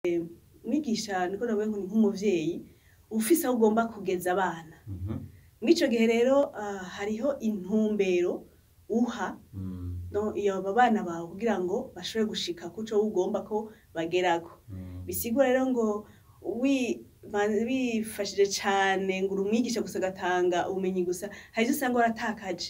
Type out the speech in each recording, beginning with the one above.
mwigisha niko navuga ngo ni nk'umuvyeyi ufise aho ugomba kugeza abana Mhm. mw'ico gihe rero ah, hariho intumbero uha Mm. no iyo aba bana bawe kugira ngo bashobore gushika kuco ugomba ko bagerako Mm. bisigura rero ngo wi ma- wifashije cane ngo uri umwigisha gusa agatanga ubumenyi gusa hari ivyo usanga waratakaje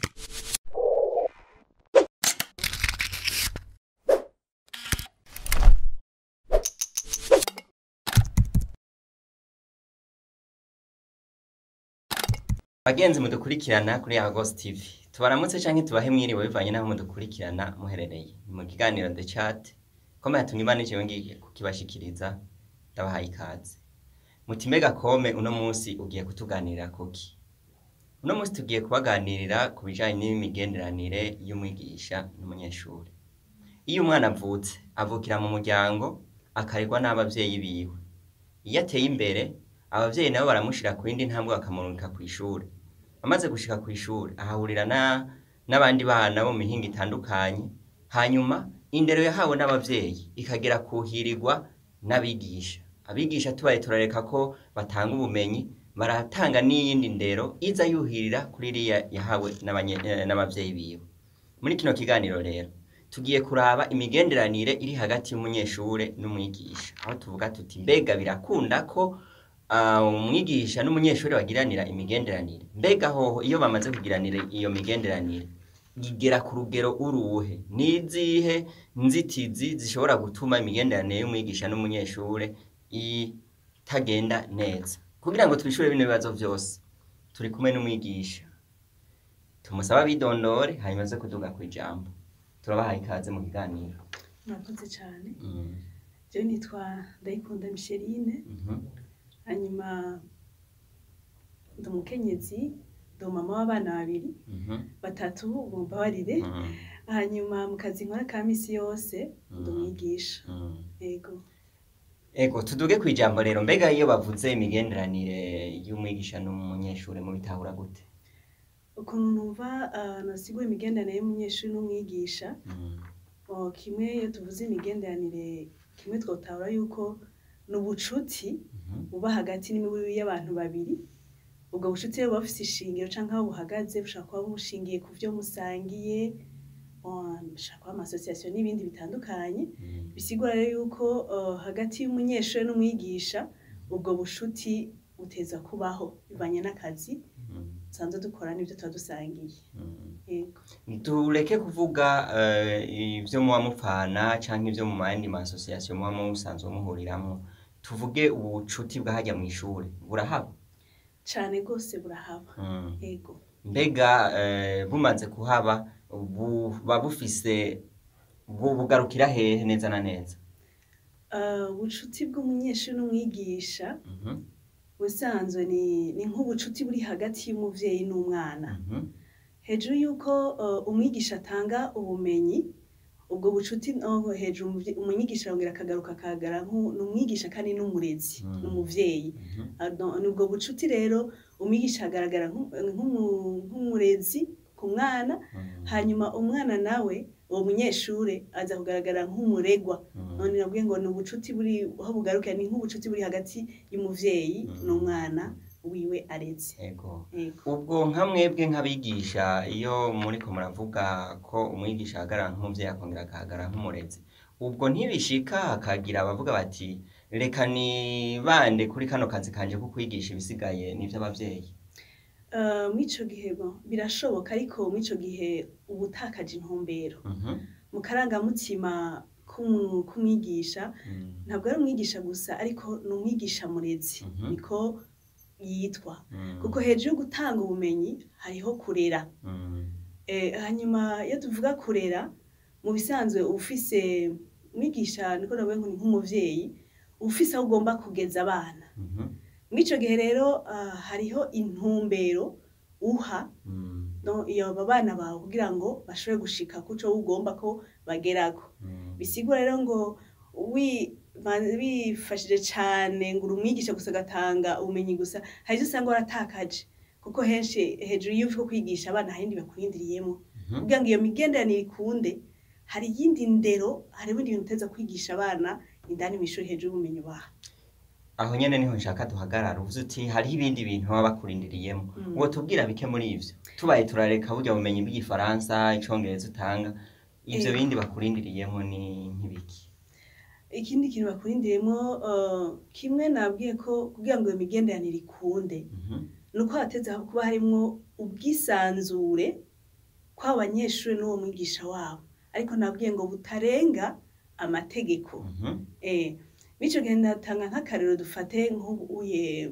bagenzi mudukurikirana kuri Agos TV tubaramutse canke tubahe mwiriwe bivanye naho mudukurikirana muherereye ni mu kiganiro The Chat kome yatumye imana ijewe ngiye kukibashikiriza ndabahaye ikaze muti mbega kome uno munsi ugiye kutuganirira kuki uno munsi tugiye kubaganirira ku bijanye n'imigenderanire y'umwigisha n'umunyeshuri iyo umwana avutse avukira mu muryango akarerwa n'abavyeyi biwe iyo ateye imbere abavyeyi nabo baramushira ku yindi ntambwe bakamurungika kw'ishuri amaze gushika kw'ishuri ahahurira na n'abandi bana bo mu mihingo itandukanye hanyuma indero yahawe n'abavyeyi ikagera kuhirirwa n'abigisha abigisha tubaye turareka ko batanga ubumenyi baratanga n'iyindi ndero iza yuhirira kuri iriya yahawe n'abanye- eh, n'abavyeyi biwe muri kino kiganiro rero tugiye kuraba imigenderanire iri hagati y'umunyeshure n'umwigisha aho tuvuga tuti mbega birakunda ko ah, umwigisha n'umunyeshuri bagiranira imigenderanire mbega hoho iyo bamaze kugiranira iyo migenderanire igera ku rugero uruhe nizihe nzitizi zishobora gutuma imigenderanire y'umwigisha n'umunyeshure itagenda neza kugira ngo twishure bino bibazo vyose turi kumwe n'umwigisha tumusaba abidondore hanyuma aze kuduga kw'ijambo turabahaye ikaze mu kiganiro murakoze cane Mm, jewe nitwa ndayikunda micheline mhm, hanyuma ndi umukenyezi ndi umama w'abana babiri mhm, batatu mumbabarire mhm, hanyuma mu kazi nkora ka misi yose ndi Mm. umwigisha mhm. yego Ego tuduge kw'ijambo rero mbega iyo bavuze imigenderanire y'umwigisha n'umunyeshure mu bitahura gute ukuntu numva ah, nasigura imigenderanire y'umunyeshuri n'umwigisha Mm, oh, kimwe iyo tuvuze imigenderanire kimwe twotahura yuko ni ubucuti mhm, buba hagati n'imibiri y'abantu babiri ubwo bucuti rero buba bufise ishingiro canke aho buhagaze bushobora kuba bushingiye ku vyo musangiye oh, bushobora kuba amasosiyasiyo n'ibindi bitandukanye mm, bisigura rero yuko uh, hagati y'umunyeshuri n'umwigisha ubwo bushuti buteza kubaho bivanye n'akazi mm, dusanzwe dukora n'ibyo tuba dusangiye mm. yego tureke kuvuga eh, ivyo muba mupfana canke ivyo mu yandi masosiyasiyo muba musanzwe muhuriramwo tuvuge ubucuti bwahajya mw'ishure burahaba cane rwose burahaba Mm. yego mbega eh, bumaze kuhaba buba bufise bu- bugarukira hehe neza na neza Uh, ubucuti bw'umunyeshuri n'umwigisha Mhm, busanzwe ni, ni nk'ubucuti buri hagati y'umuvyeyi n'umwana mhm, hejuru y'uko uh, umwigisha atanga ubumenyi ubwo bucuti no hejuru umuvye- umwigisha arongera akagaruka akagara nk'u- ni umwigisha kandi n'umurezi Mm. n'umuvyeyi mhm, Ah, no- ni ubwo bucuti rero umwigisha agaragara nk'u- nk'umu- nk'umurezi ku mwana mhm, hanyuma umwana nawe uwo munyeshure aza kugaragara nk'umuregwa mhm. none nabwiye ngo ni ubucuti buri aho bugarukira ni nk'ubucuti buri hagati y'umuvyeyi Mm. n'umwana wiwe areze Ego. yego ubwo nka mwebwe nk'abigisha iyo muriko muravuga ko umwigisha ahagarara nk'umuvyeyi akongera agahagarara nk'umurezi ubwo ntibishika hakagira abavuga bati reka nibande kuri kano kazi kanje ko kwigisha ibisigaye n'ivy'abavyeyi Uh, mw'ico gihe bon, birashoboka ariko mw'ico gihe uba utakaje intumbero Mhm, mu karangamutima k'umu- k'umwigisha mhm, ntabwo ari umwigisha gusa ariko ni umwigisha murezi Mhm. niko yitwa mhm, kuko hejuru yo gutanga ubumenyi hariho kurera mhm, Eh, hanyuma iyo tuvuga kurera mu bisanzwe ufise umwigisha niko navuga ngo ni nk'umuvyeyi ufise aho ugomba kugeza abana mhm, mw'ico gihe rero ah, hariho intumbero uha mhm, no iyo aba bana bawe kugira ngo bashobore gushika kuco ugomba ko bagerako mhm, bisigura rero ngo wi ma- wifashije cane ngo uri umwigisha gusa agatanga ubumenyi gusa hari ivyo usanga waratakaje kuko henshi hejuru y'uko ko kwigisha abana hari ibindi bakurindiriyemo mhm, kugira ngo iyo migenderanire ikunde hari iyindi ndero hari ibindi bintu uteza kwigisha abana indani mw'ishuri hejuru y'ubumenyi ubaha aho nyene niho nshaka duhagarara uvuze uti hariho ibindi bintu baba bakurindiriyemo Mm. uwo tubwira bike muri ivyo tubaye turareka burya bumenyi bw'igifaransa icongereza utanga ivyo Ego. bindi bakurindiriyemo ni nk'ibiki ikindi kintu bakurindiriyemo eh, kimwe nabwiye ko kugira ngo iyo migenderanire ikunde Mhm. ni uko hateze kuba harimwo ubwisanzure kw'abo banyeshuri n'uwo mwigisha wabo ariko nabwiye ngo butarenga amategeko Mhm. eh bityo gihe ndatanga nk'akarero dufate nk'ubuye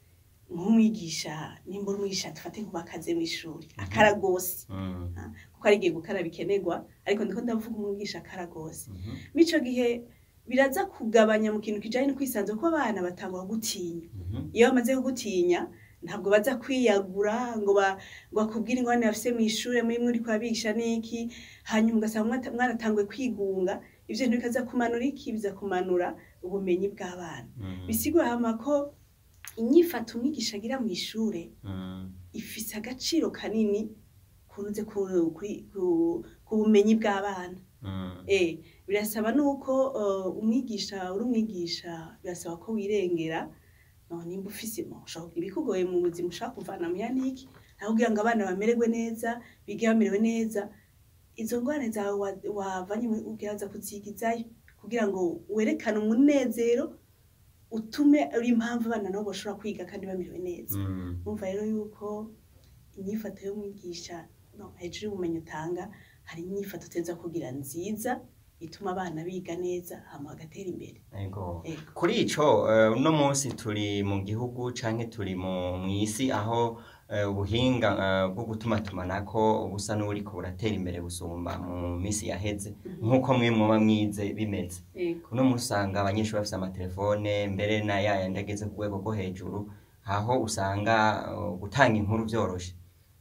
nk'umwigisha nimba uri umwigisha dufate nk'ubakaze mw'ishuri akara gose Mm. kuko ari igihe gukara bikenerwa ariko ndiko ndavuga umwigisha akara gose Mhm. mico gihe biraza kugabanya mu kintu kijanye no kwisanzura kuko abana batangwa gutinya Mhm. iyo bamaze kugutinya ntabwo baza kwiyagura ngo ba- ngo bakubwire ingorane bafise mw'ishure muri muri kwabigisha n'iki hanyuma ugasanga mwata- mwaratanguye kwigunga ivyo bintu bikaza kumanura iki biza kumanura ubumenyi bw'abana Mm. bisigura hama ko inyifato umwigisha agira mw'ishure Mm. ifise agaciro kanini kuruze ku, kuri- ku, ku bumenyi bw'abana Mm. Eh, birasaba nuko uh, umwigisha uri umwigisha birasaba ko wirengera no nimba ufise mo ushobora kugira ibikugoye mu buzima ushaka kuvana mu yaniki aho kugira ngo abana bamererwe neza bige bamerewe neza izo ngorane zawe wa- wavanye mu- ugerageza kuzigizayo kugira ngo werekane umunezero utume uri impamvu abana nabo bashobora kwiga kandi bamerewe neza Mm. umva rero yuko inyifato y'umwigisha no, hejuru y'ubumenyi utanga hari inyifato uteza kugira nziza ituma abana biga neza hama bagatera imbere Ego. Ego. Kuri ico eh, uno munsi turi mu gihugu canke turi mu mw'isi aho eh, ubuhinga eh, bwo gutumatumanako busa n'uburiko buratera imbere gusumba mu misi yaheze nk'uko mwe mwoba mwize bimeze Ego. uno munsi usanga abanyeshuri bafise amatelefone mbere na yayandi ageze ku rwego rwo hejuru aho usanga eh, gutanga inkuru vyoroshe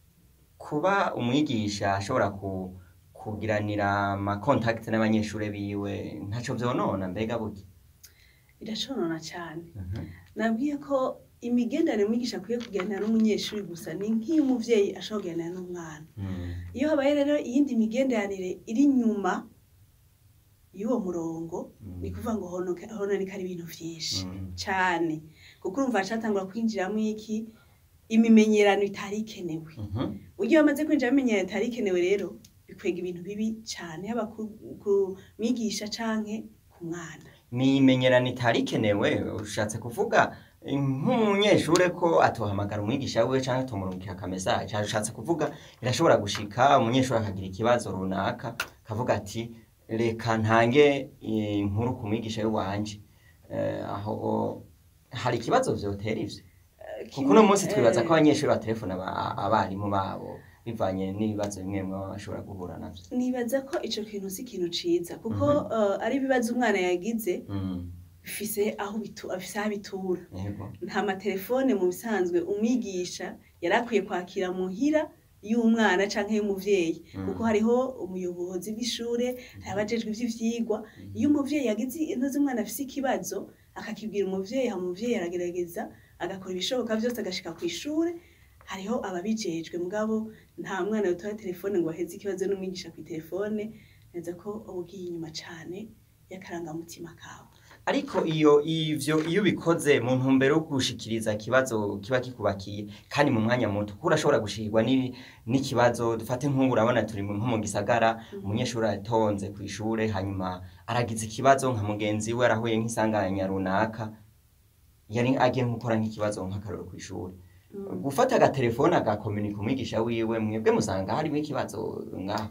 kuba umwigisha ashobora ku, kugiranira amakontakiti n'abanyeshuri biwe ntaco vyonona mbega burya birashonona cyane Mhm. nabwiye ko imigenderanire umwigisha akwiye kuganira n'umunyeshuri gusa ni nk'iy'umuvyeyi ashobora kuganira n'umwana Mm. iyo habaye rero iyindi migenderanire iri inyuma y'uwo murongo Mm. ni kuvuga ngo honoka- hononekara ibintu vyinshi Mm. cane kuko urumva hacatangura kwinjiramwo iki imimenyerano itari ikenewe Mhm. ugiye bamaze kwinjira bimenyerano itari ikenewe rero bikwega ibintu bibi cane haba ku, ku mwigisha canke ku mwana Imimenyerano itari ikenewe ushatse kuvuga eh, nk'umunyeshure ko atohamagara umwigisha wiwe canke atomurungikira akamesaje ushatse kuvuga birashobora gushika umunyeshuri akagira ikibazo runaka akavuga ati reka ntange eh, inkuru ku mwigisha w'iwanje Eh, aho hari ikibazo vyotera ivyo kuko uno munsi twibaza ko abanyeshuri baterefona aba- abarimu babo bivanye n'ibibazo bimwe bimwe baba bashobora guhura navyo nibaza ko ico kintu si ikintu ciza kuko Mhm. eh, ari ibibazo umwana yagize Mm, bifise aho bitu, afise aho bitura yego nta matelefone mu bisanzwe umwigisha yari akwiye kwakira muhira y'umwana canke y'umuvyeyi Mm. kuko hariho umuyobozi bw'ishure hari abajejwe ivy'ivyigwa iyo umuvyeyi yagize intuzi umwana afise ikibazo akakibwira umuvyeyi hama umuvyeyi aragerageza agakora ibishoboka vyose agashika kw'ishure hariho ababijejwe mugabo nta mwana yotora telefone ngo aheze ikibazo n'umwigisha kw'itelefone neza ko uba ugiye inyuma cane y'akarangamutima kawe ariko iyo ivyo iyo ubikoze mu ntumbero yo gushikiriza ikibazo kiba kikubakiye kandi mu mwanya muto kuko urashobora gushikirwa ni- n'ikibazo dufate nk'ubu urabona turi mu- nko mu gisagara umunyeshuri atonze ku ishure hanyuma aragize ikibazo nka mugenzi we arahuye nk'isanganya runaka yari agiye gukora nk'ikibazo nk'akaroro ku ishure gufata agatelefone agakomunika umwigisha wiwe mwebwe musanga harimo ikibazo ngaho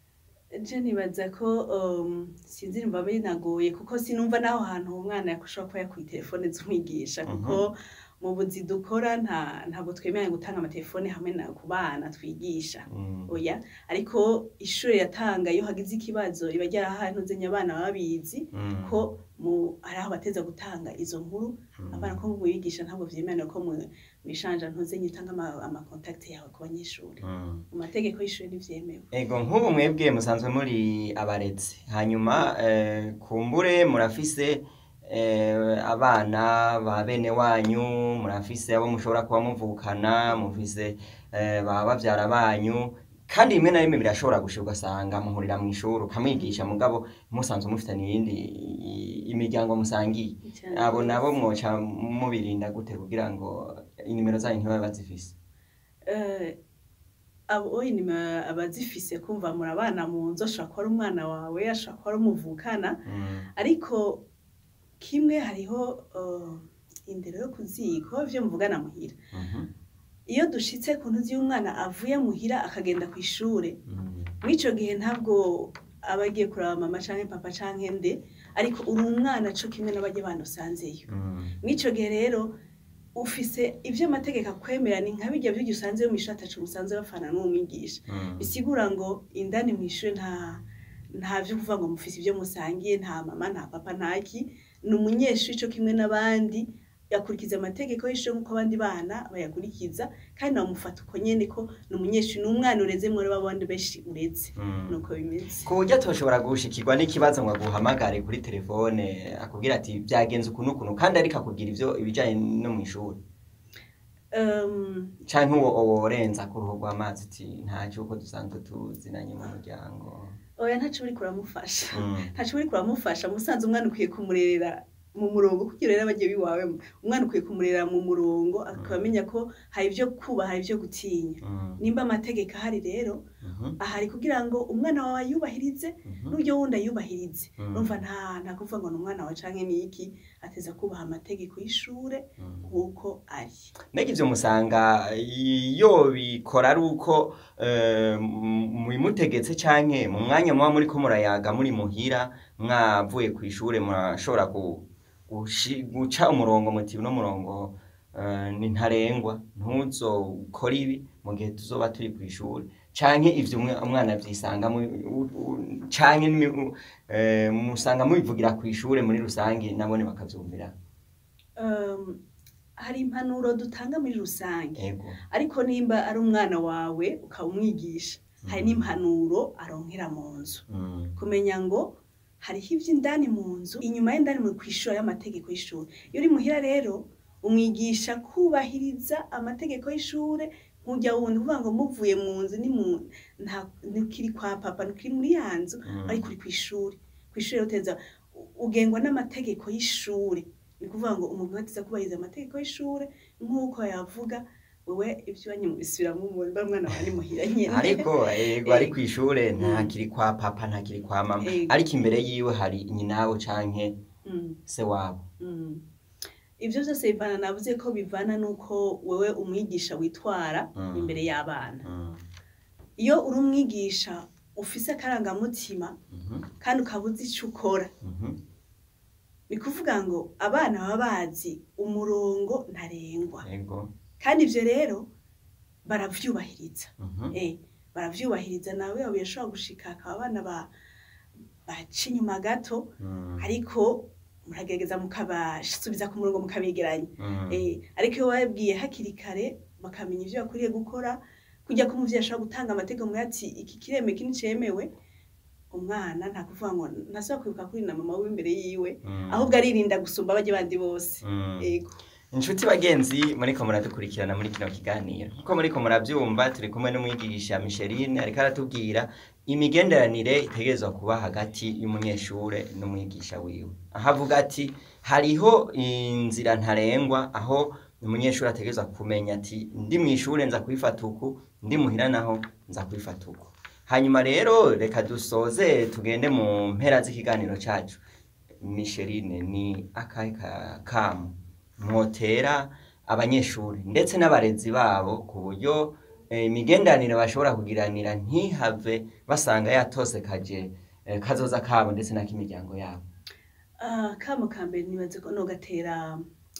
je nibaza ko um, sinzi nimba binagoye kuko sinumva naho hantu umwana yakushobora kuba yakuye telefone z'umwigisha kuko mu buzi dukora nta ntabwo twemeranya gutanga amatelefone hamwe na ku bana twigisha Mm. oya ariko ishure yatanga iyo hagize ikibazo iba ryarahanuzenya abana baba babizi Mm. ko mu hari aho bateza gutanga izo nkuru Mm. abana ko mu bigisha ntabwo vyemerera ko mu mishanja ntuzenye utanga ama- amakontakte yawe ku banyeshuri Mm. mu mategeko y'ishure ntivyemewe Ego nk'ubu mwebwe musanzwe muri abarezi hanyuma eh, kumbure murafise eh, abana ba bene wanyu murafise abo mushobora kuba muvukana mufise eh, ba bavyara banyu kandi rimwe na rimwe birashobora gushika ugasanga muhurira mu ishuri ukamwigisha mugabo musanzwe mufitanye iyindi i- imiryango musangiye Cyane abo rwose. nabo mwoca mubirinda gute kugira ngo inimero zanyu ntibabe bazifise Eh, abo oyi ni abazifise kumva murabana mu nzu ashobora kuba ari umwana wawe ashobora kuba ari umuvukana Mm, ariko kimwe hariho eh, indero yo kuziko ivyo mvugana muhira mhm, iyo dushitse ku ntuzi y'umwana avuye muhira akagenda ku ishure mm, mw'ico gihe ntabwo aba agiye kuraba mama canke papa canke nde ariko uri umwana co kimwe n'abarya bana usanzeyo mm, mw'ico gihe rero ufise ivyo amategeko akwemera ni nka birya vy'iryo usanzeyo mw'ishuri ataco musanze bafana n'umwigisha mm. bisigura ngo indani mw'ishure nta nta vyo kuvuga ngo mufise ivyo musangiye nta mama nta papa ntaki ni umunyeshuri co kimwe n'abandi yakurikiza amategeko y'ishure nk'uko abandi bana bayakurikiza kandi bamufata uko nyene ko ni umunyeshuri ni umwana ureze muri babandi benshi ureze Mm. nuko bimeze ku buryo toshobora gushikirwa n'ikibazo ngo aguhamagare kuri telefone akubwira ati byagenze uku n'ukuntu kandi ariko akubwira ivyo ibijanye no mw'ishuri um, canke uwo worenza ku ruhu rw'amazi ati ntaco uko dusanzwe tuzinanye mu muryango oya ntaco uriko uramufasha Mm, ntaco uriko uramufasha musanze umwana ukwiye kumurerera mu murongo kugira rero abagiye biwawe umwana ukwiye kumurerera mu murongo akaba amenya ko hari ivyo kubaha hari ivyo gutinya mm, nimba amategeko ahari rero mhm, ahari kugira ngo umwana wawe ayubahirize mhm, n'uburyo wundi ayubahirize Mm. urumva nta nta kuvuga ngo ni umwana wawe canke niki ateza kubaha amategeko y'ishure mm. nk'uko ari mbega ivyo musanga iyo bikora ari uko eh, mu- mubimutegetse canke mu mwanya muba muriko murayaga muri muhira mwavuye kw'ishure murashobora ku- gushi- guca umurongo muti uno murongo eh, ni ntarengwa ntuzokore ibi mu gihe tuzoba turi kw'ishure canke ivyo umwe- umwana avyisanga mu- u- u- canke ni- u- eh, musanga mubivugira kw'ishure muri rusange nabone bakavyumvira um, hari impanuro dutanga muri rusange ego ariko nimba ari umwana wawe ukaba umwigisha hari Mm. n'impanuro aronkera mu nzu Mm, kumenya ngo hariho ivy'indani mu nzu inyuma y'indani mu kwishura y'amategeko y'ishuri iyo uri muhira rero umwigisha kubahiriza amategeko y'ishure nk'ujya wundi kuvuga ngo muvuye mu nzu ni mu nta ntukiri kwa papa ntukiri muri ya nzu mm. ariko uri kw'ishuri kw'ishuri rero uteza ugengwa n'amategeko y'ishure ni kuvuga ngo umuntu ateza kubahiriza amategeko y'ishure nk'uko yavuga wewe ibyo wanyu mubisubiramo mba mwana wawe ni muhira nyene ariko ego ari kw'ishure ntakiri kwa papa ntakiri kwa mama Ego. ariko imbere yiwe hari nyinabo canke Mm. se wabo Mm. Ivyo vyose bivana navuze ko bivana nuko wewe umwigisha witwara Mm. imbere y'abana. Mm, Iyo uri umwigisha ufise akarangamutima mhm, kandi ukaba uzi ico ukora, mhm, ni kuvuga ngo abana baba bazi umurongo ntarengwa. ego Kandi ivyo rero baravyubahiriza. mhm, Eh, baravyubahiriza nawe yawe yashobora gushika akaba abana ba baca inyuma gato mm, ariko muragerageza mukabasubiza ku murongo mukabegeranya. mm, Eh, ariko iyo wabwiye hakiri kare bakamenya ivyo bakwiriye gukora kujya ko umuvyeyi ashobora gutanga amategeko muri ati iki kireme iki nticemewe umwana nta kuvuga ngo ntasubira kwibuka kuri na mama wiwe imbere yiwe mm, ahubwo aririnda gusumba abajya bandi bose mm. ego inshuti bagenzi muriko muradukurikirana muri kino kiganiro nkuko muriko muravyumva turi kumwe n'umwigisha Micheline ariko aratubwira imigenderanire itegerezwa kuba hagati y'umunyeshure n'umwigisha wiwe aho avuga ati hariho inzira ntarengwa aho umunyeshuri ategerezwa kumenya ati ndi mw'ishure nza kwifata uku ndi muhira naho nza kwifata uku hanyuma rero reka dusoze tugende mu mpera z'ikiganiro cacu Micheline ni akahe ka- kamu mwotera abanyeshuri ndetse n'abarezi babo ku buryo eh, imigenderanire bashobora kugiranira ntihave basanga yatosekaje eh, kazoza kabo ndetse n'ak'imiryango yabo Ah, kamo ka mbere nibaze ko nogatera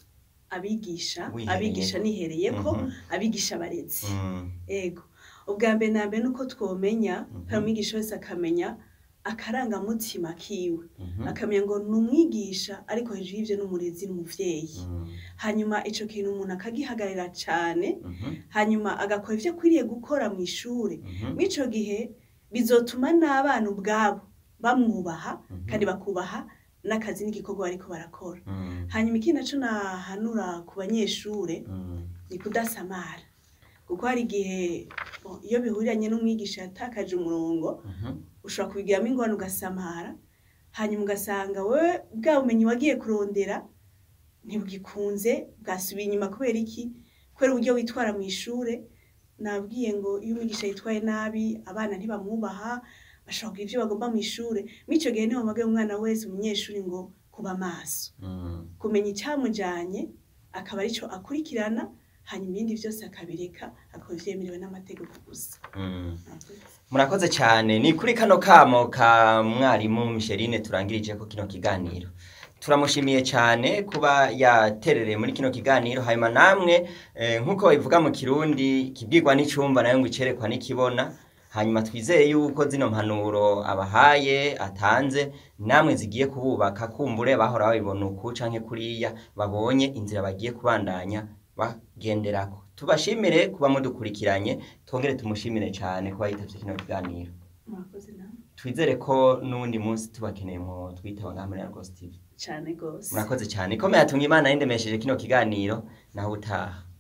abigisha Wihereye. abigisha nihereyeko Mhm. abigisha abarezi Mm, ego ubwa mbere na mbere nuko twomenya Mhm. hari umwigisha wese akamenya akarangamutima kiwe mhm, akamenya ngo ni umwigisha ariko hejuru y'ivyo n'umurezi n'umuvyeyi mm, hanyuma ico kintu umuntu akagihagarara cane mhm, hanyuma agakora ivyo akwiriye gukora mu ishure mhm, mw'ico gihe bizotuma n'abana ubwabo bamwubaha Mhm. kandi bakubaha n'akazi n'igikorwa bariko barakora mm, hanyuma ikindi naco nahanura ku banyeshure mm, ni kudasamara kuko hari igihe bon, iyo bihuriranye n'umwigisha yatakaje umurongo Mhm. ushobora kubigiramo ingorane ugasamara hanyuma ugasanga wowe bwa bumenyi wagiye kurondera ntibugikunze bwasubiye inyuma kubera iki kubera uburyo witwara mu ishure nabwiye ngo iyo umwigisha yitwaye nabi abana ntibamwubaha bashobora kugira ivyo bagomba mu ishure mw'ico gihe niho mpamagaye umwana wese umunyeshuri ngo kuba maso Mm. kumenya icyamujanye akaba arico akurikirana hanyuma ibindi vyose akabireka akaba vyemerewe n'amategeko gusa Mm. murakoze cyane ni kuri kano kamo ka mwarimu Micheline turangirije ko kino kiganiro turamushimiye cyane kuba yaterereye muri kino kiganiro hanyuma namwe eh, nk'uko babivuga mu kirundi kibwirwa n'icumba nayo ngo icerekwa n'ikibona hanyuma twizeye yuko zino mpanuro abahaye atanze namwe zigiye kububaka kumbure bahora babibona uku canke kuriya babonye inzira bagiye kubandanya bagenderako tubashimire kuba mudukurikiranye twongere tumushimire cyane kuba yitavye kino kiganiro murakoze nawe twizere ko n'uwundi munsi tubakeneye mu twitaba ngaha muri Argos TV cane gose murakoze cyane ikomeye atunga imana yindemesheje kino kiganiro naho utaha